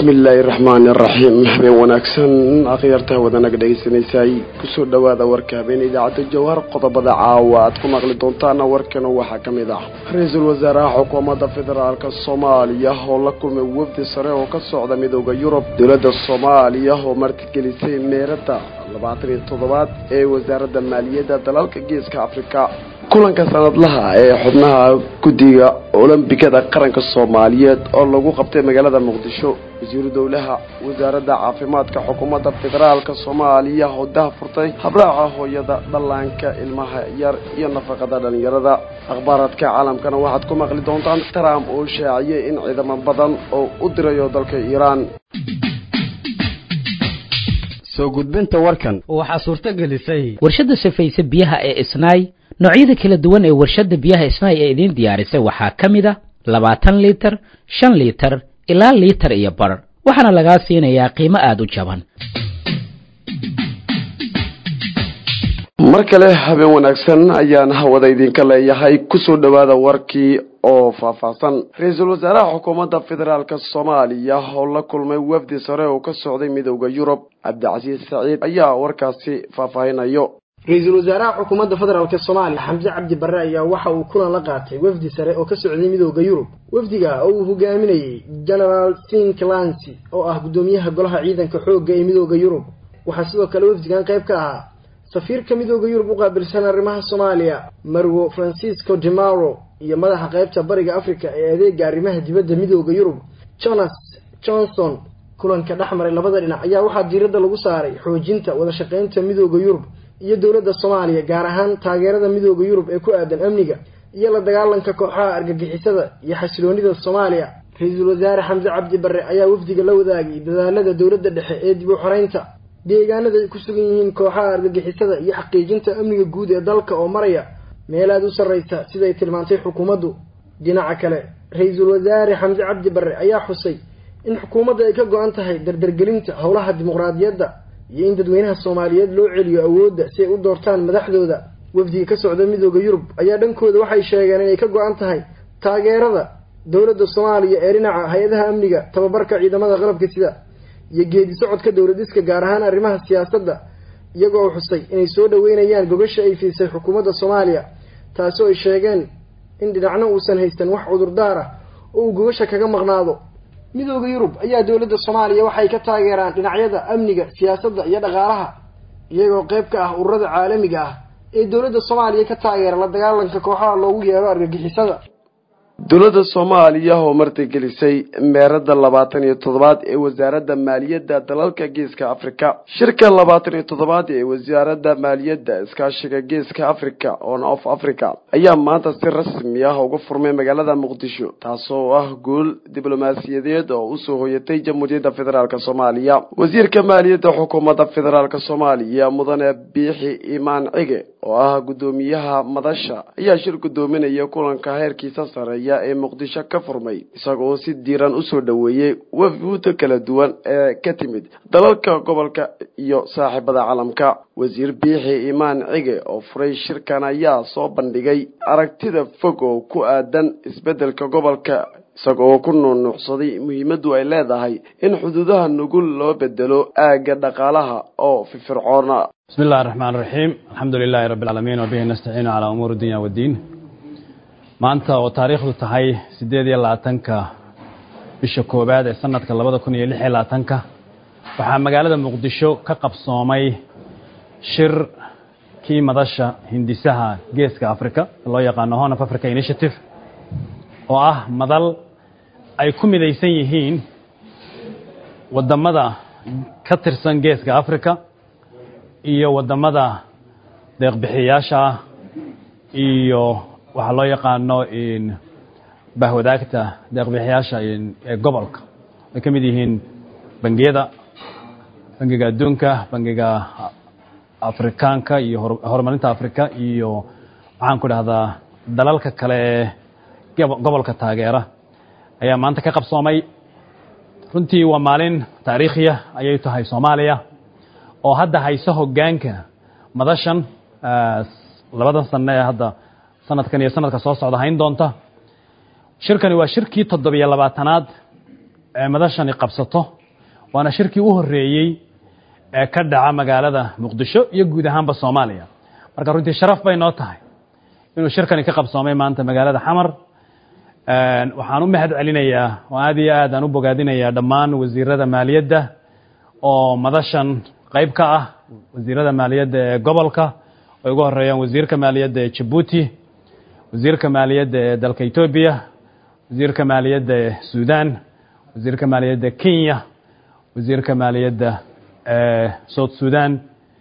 bismillaahi raxmaani raxiim habeen wanaagsan akhyaarta wadanaga dhegeysanaysaay kusoo dhawaada warka habeen idaacadda jawhar qodobada caawa aad ku maqli doontaana warkana waxaa ka mid ah ra-iisul wasaaraha xukuumadda federaalk soomaaliya oo la kulmay wafdi sare oo ka socda midooda yurub dowladda soomaaliya oo martigelisay meerada labaatan iyo toddobaad ee wasaaradda maaliyadda dalalka geeska afrika kulanka sanadlaha ee xubnaha guddiga olombikada qaranka soomaaliyeed oo lagu qabtay magaalada muqdisho wasiiru dowlaha wasaaradda caafimaadka xukuumadda federaalka soomaaliya oo daha furtay habraaca hooyada dhallaanka ilmaha yar iyo nafaqada dhalinyarada akhbaaraadka caalamkana waxaad ku maqli doontaan trump oo shaaciyay in ciidamo badan oo u dirayo dalka iiraan soo gudbinta warkan waxaa suurto gelisay warshadda safayse biyaha ee isnaay noocyada kala duwan ee warshadda biyaha isnaay ee idiin diyaarisay waxaa ka mid a labaatan liitar shan liitar ilaa liitar iyo bar waxaana lagaa siinayaa qiimo aada u jaban mar kale habeen wanaagsan ayaan hawada idinka leeyahay kusoo dhawaada warkii oo faahfaahsan ra-iisul wasaaraha xukuumadda federaalk soomaaliya oo la kulmay wafdi sare oo ka socday midooda yurub cabdicasiis saciid ayaa warkaasi faahfaahinayo ra-iisul wasaaraha xukuumadda federaalk soomaaliya xamse cabdi barre ayaa waxa uu kulan la qaatay wafdi sare oo ka socday midooda yurub wafdiga oo uu hogaaminayey genaraal sin clancy oo ah guddoomiyaha golaha ciidanka xoogga ee midooda yurub waxaa sidoo kale wafdigan qayb ka ahaa safiirka midooda yurub u qaabilsan arrimaha soomaaliya marwo francisco demaro iyo madaxa qaybta bariga africa ee adeega arrimaha dibadda midooda yurub jonas johnson kulanka dhex maray labada dhinac ayaa waxaa diiradda lagu saaray xoojinta wada shaqaynta midooda yurub iyo dowladda soomaaliya gaar ahaan taageerada midooda yurub ee ku aadan amniga iyo la dagaalanka kooxaha argagixisada iyo xasiloonida soomaaliya ra-iisul wasaare xamse cabdi barre ayaa wafdiga la wadaagay dadaalada dowladda dhexe ee dib u xoreynta deegaanada ay ku sugan yihiin kooxaha argagixisada iyo xaqiijinta amniga guud ee dalka oo maraya meel aada u sarraysa siday tilmaantay xukuumaddu dhinaca kale ra-iisul wasaare xamse cabdi barre ayaa xusay in xukuumadda ay ka go-an tahay dardargelinta howlaha dimuqraadiyadda iyo in dadweynaha soomaaliyeed loo celiyo awoodda si ay u doortaan madaxdooda wafdiga ka socda midooda yurub ayaa dhankooda waxay sheegeen inay ka go-an tahay taageerada dowladda soomaaliya ee dhinaca hay-adaha amniga tababarka ciidamada qalabka sida iyo geedi socodka dowladiska gaar ahaan arrimaha siyaasadda iyagoo xusay inay soo dhaweynayaan gogasha ay fiisay xukuumadda soomaaliya taasoo ay sheegeen in dhinacna uusan haysan wax cudurdaar ah oo uu gogasha kaga maqnaado midooda yurub ayaa dowladda soomaaliya waxay ka taageeraan dhinacyada amniga siyaasadda iyo dhaqaalaha iyagoo qayb ka ah ururada caalamiga ah ee dowladda soomaaliya ka taageera la dagaalanka kooxaha loogu yeero argagixisada dowladda soomaaliya oo martigelisay meerada labaatan iyo toddobaad ee wasaaradda maaliyadda dalalka geeska afrika shirka labaatan iyo toddobaad ee wasaaradda maaliyadda iskaashiga geeska africa on of africa ayaa maanta si rasmi ah uga furmay magaalada muqdisho taasoo ah guul diblomaasiyadeed oo usoo hoyatay jamhuuriyadda federaalk soomaaliya wasiirka maaliyadda xukuumadda federaalk soomaaliya mudane biixi imaan cige oo ah guddoomiyaha madasha ayaa shir guddoominaya kulanka heerkiisa sareeya ee muqdisho ka furmay isagoo si diiran usoo dhaweeyey wafuuda kala duwan ee ka timid dalalka gobolka iyo saaxiibada caalamka wasiir biixi imaan cige oo furay shirkan ayaa soo bandhigay aragtida fog oo ku aadan isbeddelka gobolka isagoo ku nuunuucsaday muhiimaddu ay leedahay in xuduudaha nugul loo bedelo aagga dhaqaalaha oo firfircoona bismi illahi raxmaan raxiim alxamdu lilaahi rabbi alcaalamiin wabihi nastaciinu calaa umuuri dunya waddiin maanta oo taariikhdu tahay siddeed iyo labaatanka bisha koowaad ee sanadka labada kun iyo lix iyo labaatanka waxaa magaalada muqdisho ka qabsoomay shir kii madasha hindisaha geeska africa loo yaqaano horn of africa initiative oo ah madal ay ku midaysan yihiin waddamada ka tirsan geeska africa iyo waddamada deeqbixiyayaasha ah iyo waxaa loo yaqaano bahwadaagta deeqbixiyaasha ee gobolka ay ka mid yihiin bangiyada bangiga adduunka bangiga afrikaanka iyo horumarinta africa iyo waxaan ku dhahdaa dalalka kale ee gobolka taageera ayaa maanta ka qabsoomay runtii waa maalin taariikhiya ayay tahay soomaaliya oo hadda hayso hoggaanka madashan labadan sano ee hadda sanadkan iyo sanadka soo socda hayn doonta shirkani waa shirkii toddobiyo labaatanaad madashani qabsato waana shirkii u horreeyey ee ka dhaca magaalada muqdisho iyo guud ahaanba soomaaliya marka runtii sharaf bay noo tahay inuu shirkani ka qabsoomay maanta magaalada xamar waxaan u mahad celinayaa oo aad iyo aad aan u bogaadinayaa dhammaan wasiirada maaliyadda oo madashan qayb ka ah wasiirada maaliyadda ee gobolka ay ugu horeeyaan wasiirka maaliyadda ee jabuuti wasiirka maaliyadda ee dalka etoobiya wasiirka maaliyadda ee suudan wasiirka maaliyadda kenya wasiirka maaliyadda ee south sudan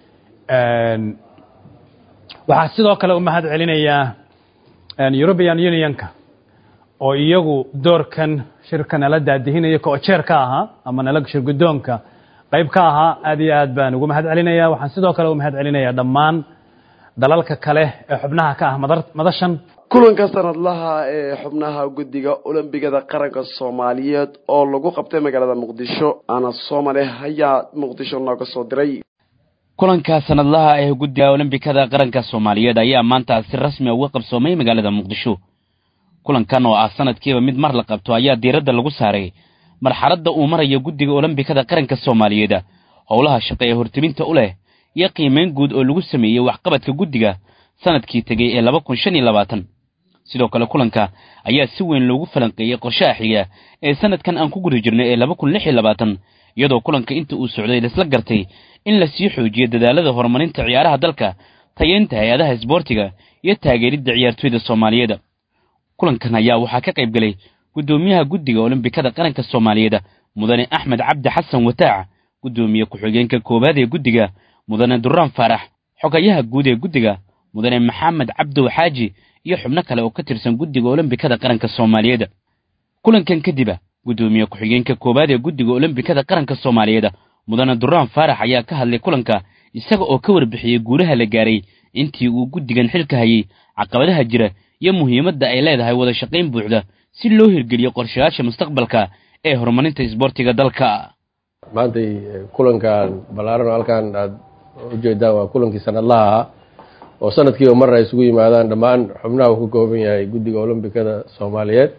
waxaa sidoo kale u mahad celinayaa european unionka oo iyagu doorkan shirka nala daadihinaya koojeer ka ahaa ama nala shir guddoonka qayb ka ahaa aad iyo aad baan ugu mahad celinaya waxaan sidoo kale u mahad celinayaa dhammaan dalalka kale ee xubnaha ka ah madashan kulanka sanadlaha ee xubnaha guddiga olombigada qaranka soomaaliyeed oo lagu qabtay magaalada muqdisho ana soomale ayaa muqdisho nooga soo diray kulanka sanadlaha ee guddiga olombikada qaranka soomaaliyeed ayaa maanta si rasmi a uga qabsoomay magaalada muqdisho kulankan oo ah sanadkiiba mid mar la qabto ayaa diiradda lagu saaray marxaladda uu marayo guddiga olombikada qaranka soomaaliyeed howlaha shaqo ee hortebinta u leh iyo qiimayn guud oo lagu sameeyey waxqabadka guddiga sanadkii tegey ee laba kun shan iyo labaatan sidoo kale kulanka ayaa si weyn loogu falanqeeyey qorshaha xiga ee sanadkan aan ku guda jirno ee laba kun lix iyo labaatan iyadoo kulanka inta uu socday laisla gartay in la sii xoojiyo dadaalada horumarinta ciyaaraha dalka tayeynta hay-adaha isboortiga iyo taageeridda ciyaartoyda soomaaliyeed kulankan ayaa waxaa ka qayb gelay guddoomiyaha guddiga olombikada qaranka soomaaliyeed mudane axmed cabdi xasan wataac guddoomiye ku-xigeenka koowaad ee guddiga mudane duraan faarax xogayaha guud ee guddiga mudane maxamed cabdow xaaji iyo xubno kale oo ka tirsan guddiga olombikada qaranka soomaaliyeed kulankan kadiba guddoomiye ku-xigeenka koowaad ee guddiga olombikada qaranka soomaaliyeed mudane duraan faarax ayaa ka hadlay kulanka isaga oo ka warbixiyey guulaha la gaaray intii uu guddigan xilka hayey caqabadaha jira iyo muhiimadda ay leedahay wada shaqayn buuxda si loo hirgeliyo qorshayaasha mustaqbalka ee horumarinta isboortiga dalka maantay kulankan ballaaran oo halkan aada ujeedaan waa kulankii sanadlaha ahaa oo sanadkiiba mar ay isugu yimaadaan dhammaan xubnaha uu ka kooban yahay guddiga olombikada soomaaliyeed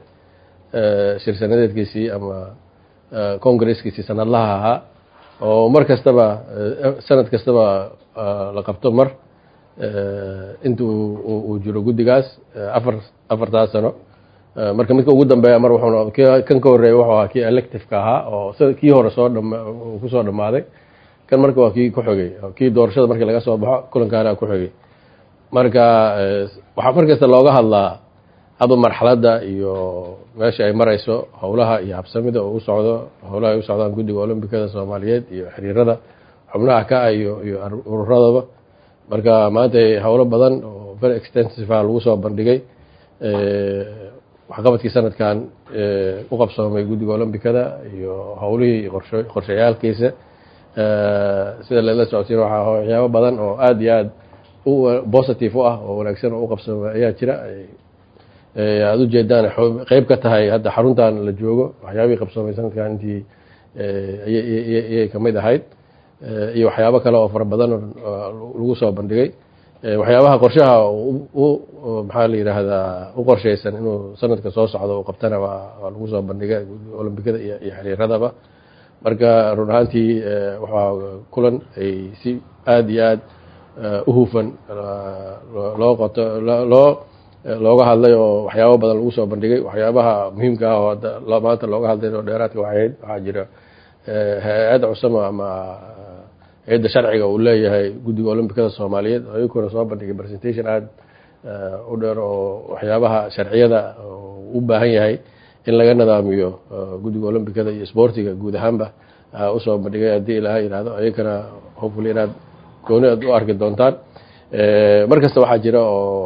shir sanadeedkiisii ama congresskiisii sanadlaha ahaa oo mar kastaba sanad kastaba la qabto mar inta uu jiro guddigaas afar afartaas sano marka midka ugu dambeeya mar wuxuuna kan ka horreeya wuxuu ahaa kii elective-ka ahaa oo sida kii hore soo dham kusoo dhammaaday kan marka waa kii ku xogay kii doorashada markii laga soo baxo kulankaana ku xogay marka waxaa mar kasta looga hadlaa hadu marxaladda iyo meesha ay marayso howlaha iyo habsamida oo u socdo howlaha ay u socdaan guddiga olombikada soomaaliyeed iyo xiriirada xubnaha ka ah iyo iyo ururadaba marka maanta howlo badan oo very extensive a lagu soo bandhigay waxqabadkii sanadkan u qabsoomay guddiga olombikada iyo howlihii qorsho qorshayaalkiisa sida lala socodsiin waxaa waxyaabo badan oo aada iyo aada u positive u ah oo wanaagsan oo u qabsoomay ayaa jira aada ujeedaan qeyb ka tahay hadda xaruntan la joogo waxyaabihii qabsoomay sanadkan intii ayay kamid ahayd iyo waxyaabo kale oo fara badan lagu soo bandhigay waxyaabaha qorshaha maxaa la yidhaahdaa u qorshaysan inuu sanadka soo socdo uu qabtana waa lagu soo bandhigay olombikada iyo xiriiradaba marka run ahaantii waxaa kulan ay si aada iyo aada u hufan loo qoto loo looga hadlay oo waxyaabo badan lagu soo bandhigay waxyaabaha muhiimka ah oo maanta looga hadlay oo dheeraadka waxayd waxaa jira hay-adda cusama ama hay-adda sharciga uu leeyahay guddiga olombikada soomaaliyeed ayaguna soo bandhigay presentation aada u dheer oo waxyaabaha sharciyada u baahan yahay in laga nidaamiyo guddiga olombikada iyo sboortiga guud ahaanba usoo bandhigay haddii ilaaha yihahdo ayagana hopefully inaad gooni aad u arki doontaan mar kasta waxaa jira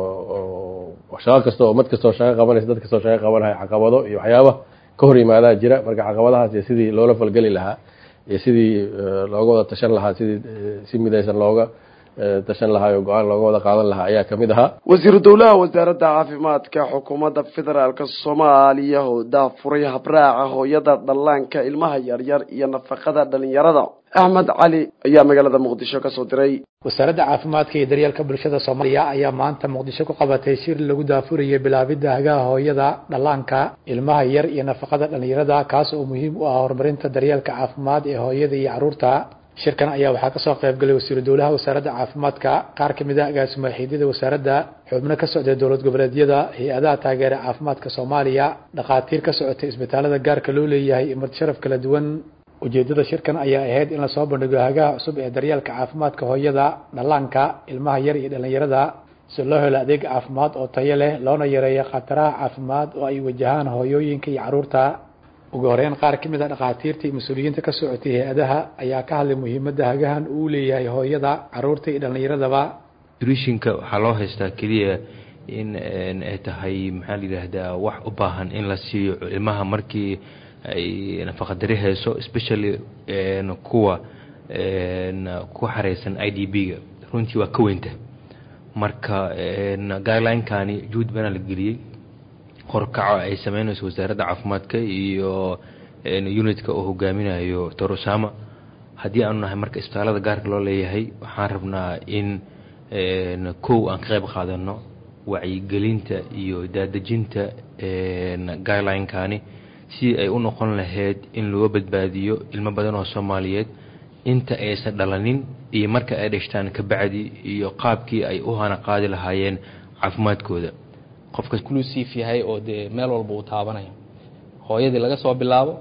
oo shaqo kasta oo mad kastoo shaqo qabanaysa dad kastoo shaqo qabanaya caqabado iyo waxyaaba ka hor yimaadaa jira marka caqabadahaas iyo sidii loola falgeli lahaa iyo sidii looga wada tashan lahaa sidii si midaysan looga tashan lahaa oo go-aan looga wada qaadan lahaa ayaa kamid ahaa wasiiru dowlaha wasaaradda caafimaadka xukuumadda federaalk soomaaliya oo daafuray habraaca hooyada dhallaanka ilmaha yaryar iyo nafaqada dhalinyarada axmed cali ayaa magaalada muqdisho kasoo diray wasaaradda caafimaadka iyo daryeelka bulshada soomaaliya ayaa maanta muqdisho ku qabatay shir lagu daafurayay bilaabidda hagaha hooyada dhallaanka ilmaha yar iyo nafaqada dhalinyarada kaas oo muhiim u ah horumarinta daryeelka caafimaad ee hooyada iyo caruurta shirkan ayaa waxaa kasoo qayb galay wasiiru dowlaha wasaaradda caafimaadka qaar kamid ah agaasimo xiidyada wasaaradda xubno ka socday dowlad goboleedyada hay-adaha taageera caafimaadka soomaaliya dhakhaatiir ka socotay isbitaalada gaarka loo leeyahay iyo martisharaf kala duwan ujeedada shirkan ayaa ahayd in lasoo bandhigo hagaha cusub ee daryeelka caafimaadka hooyada dhallaanka ilmaha yar iyo dhalinyarada si loo helo adeeg caafimaad oo tayo leh loona yareeyo khataraha caafimaad oo ay wajahaan hooyooyinka iyo caruurta ugu horeyn qaar ka mid a dhakhaatiirta iyo mas-uuliyiinta ka socotay hay-adaha ayaa ka hadlay muhiimadda hagahan uu leeyahay hooyada caruurta iyo dhallinyaradaba nutritionka waxaa loo haystaa keliya in ay tahay maxaa la yidhaahdaa wax u baahan in la siiyo ilmaha markii ay nafaqadari hayso especially kuwa ku xareysan i d b-ga runtii waa ka weynta marka guideline-kani juhud bana la geliyey horkaco ay sameynayso wasaaradda caafimaadka iyo unitka oo hogaaminayo torosama haddii aanu nahay marka isbitaalada gaarka loo leeyahay waxaan rabnaa in kow aan ka qayb qaadano wacyigelinta iyo daadejinta guideline-kani si ay u noqon lahayd in loo badbaadiyo ilmo badan oo soomaaliyeed inta aysan dhalanin iyo marka ay dhashtaan kabacdi iyo qaabkii ay u hana qaadi lahaayeen caafimaadkooda qofka inclusive yahay oo dee meel walba uu taabanayo hooyadii laga soo bilaabo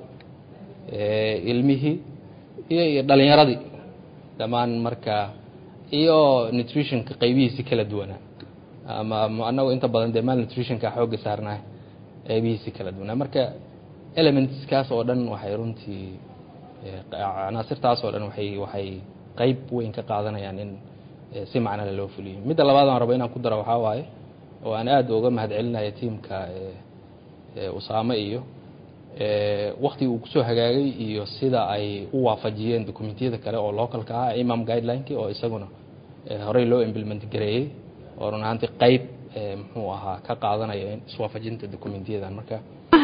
ilmihii iyo iyo dhalinyaradii dhammaan marka iyo nutritionka qaybihiisi kala duwanaa ama anagu inta badan dee mal nutritionka xoogga saarnahay qaybihiisi kala duwanaa marka elementskaas oo dhan waxay runtii canaasirtaas oo dhan waxay waxay qayb weyn ka qaadanayaan in si macnale loo fuliyo midda labaad aan rabo inaan ku daro waxaa waaye oo aan aada uga mahad celinaya tiamka usaame iyo wakti uu kusoo hagaagay iyo sida ay u waafajiyeen dokumentiyada kale oo localka ah imam guidelineki oo isaguna horey loo implement gareeyey oo run ahaantii qayb muxuu ahaa ka qaadanaya iswaafajinta dokumentiyadan marka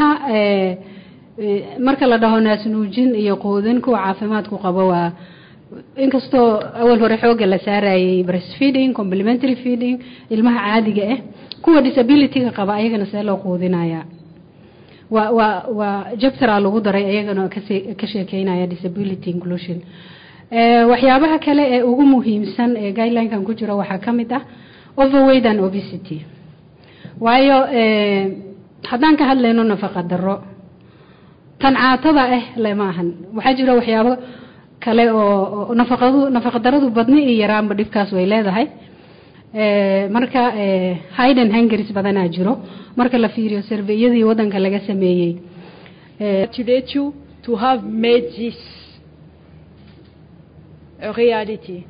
marka la dhaho naasnuujin iyo quudin kuwa caafimaadku qabo waa inkastoo awal hore xooga la saarayay breastfeeding complementary feeding ilmaha caadiga ah kuwa disabilityga qaba ayagana see loo quudinaya waa waa waa jabtera lagu daray ayagana kase ka sheekeynaya disability inclusion waxyaabaha kale ee ugu muhiimsan ee guideline-kan ku jira waxaa ka mid ah overweight and obesity waayo haddaan ka hadlayno nafaqa daro tan caatada ah lema ahan waxaa jira waxyaabo kale oo nafaqadu nafaqa daradu badni iyo yaraanba dhibkaas way leedahay marka hiden hangaris badanaa jiro marka la fiiriyo surveyadii wadanka laga sameeyey congratulate you to have made this a reality.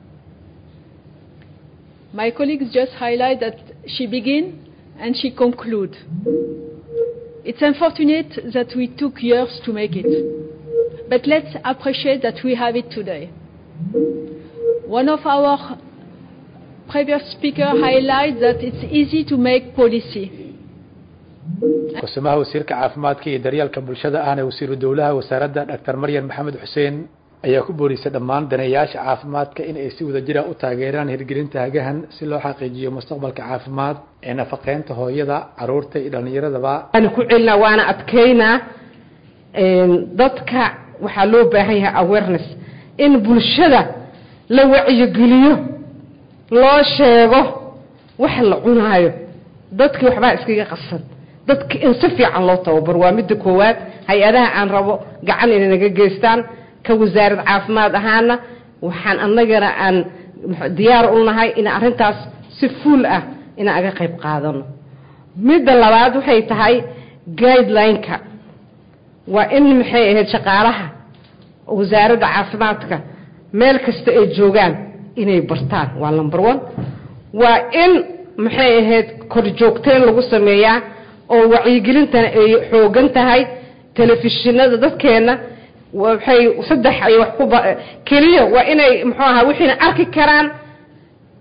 My colleagues just highlight that she begin and she conclude. It's unfortunate that we took years to make it, but let's appreciate that we have it today. One of our previous speakers highlighted that it's easy to make policy. kusimaha wasiirka caafimaadka iyo daryeelka bulshada ahna wasiiru dowlaha wasaaradda dr maryan maxamed xuseen ayaa ku boorisay dhammaan daneeyaasha caafimaadka in ay si wadajira u taageeraan hirgelinta hagahan si loo xaqiijiyo mustaqbalka caafimaad ee nafaqeynta hooyada caruurta iyo dhallinyaradaba waana ku celinaa waana adkaynaa dadka waxaa loo baahan yahay awareness in bulshada la wacyigeliyo loo sheego wax la cunaayo dadkii waxbaa iskaga qasan dadka in si fiican loo tababaro waa midda koowaad hay-adaha aan rabo gacan inay naga geystaan ka wasaarad caafimaad ahaana waxaan annagana aan diyaar u nahay in arrintaas si fuul ah inaan aga qayb qaadano midda labaad waxay tahay guideline-ka waa in maxay ahayd shaqaalaha wasaaradda caafimaadka meel kasta ay joogaan inay bartaan waa number one waa in maxay ahayd korjoogteyn lagu sameeyaa oo wacyigelintana ay xoogan tahay telefishinada dadkeena waxay saddex ay wax ku keliya waa inay muxuu ahaa wixiina arki karaan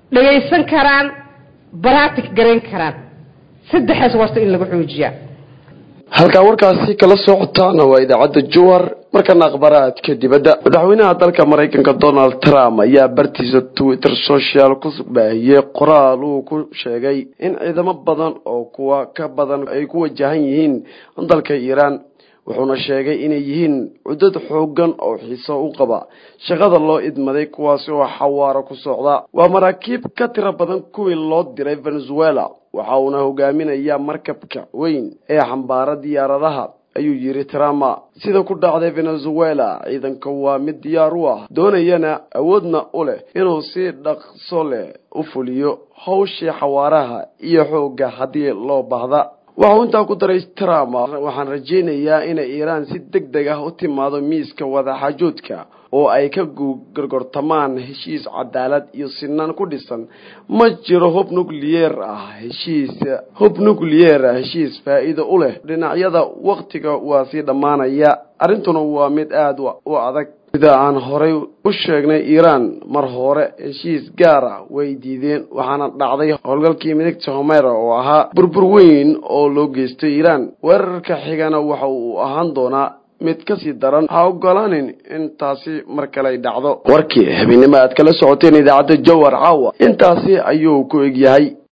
dhagaysan karaan baraatic garayn karaan saddexaas warta in lagu xoojiyaa halkaa warkaasi kala socotaana waa idaacadda jowar markana akhbaraadka dibadda madaxweynaha dalka maraykanka donald trump ayaa bartiisa twitter social ku baahiyey qoraal uu ku sheegay in ciidamo badan oo kuwa ka badan ay ku wajahan yihiin dalka iiraan wuxuuna sheegay inay yihiin cudad xoogan oo xiiso u qaba shaqada loo idmaday kuwaasi oo xawaaro ku socda waa maraakiib ka tiro badan kuwii loo diray venezuela waxa uuna hogaaminayaa markabka weyn ee xambaara diyaaradaha ayuu yidhi trama sida ku dhacday venezuela ciidanka waa mid diyaar u ah doonayana awoodna u leh inuu si dhaqso leh u fuliyo hawshii xawaaraha iyo xoogga haddii loo baahda waxau intaa ku daray trump waxaan rajaynayaa inay iiraan si deg deg ah u timaado miiska wadaxaajoodka oo ay ka gorgortamaan heshiis cadaalad iyo sinaan ku dhisan ma jiro hub nucleyer ah heshiis hub nucleyer ah heshiis faa'iido u leh dhinacyada waktiga waa sii dhammaanaya arrintuna waa mid aada u adag sida aan horay u sheegnay iiraan mar hore heshiis gaar ah way diideen waxaana dhacday howlgalkii midigta homera oo ahaa burbur weyn oo loo geystay iiraan weerarka xigana waxa uu ahaan doonaa mid kasii daran ha ogolaanin in taasi mar kale ay dhacdo warkii habeenimo aad kala socoteen idaacadda jowar caawa intaasi ayuu ku egyahay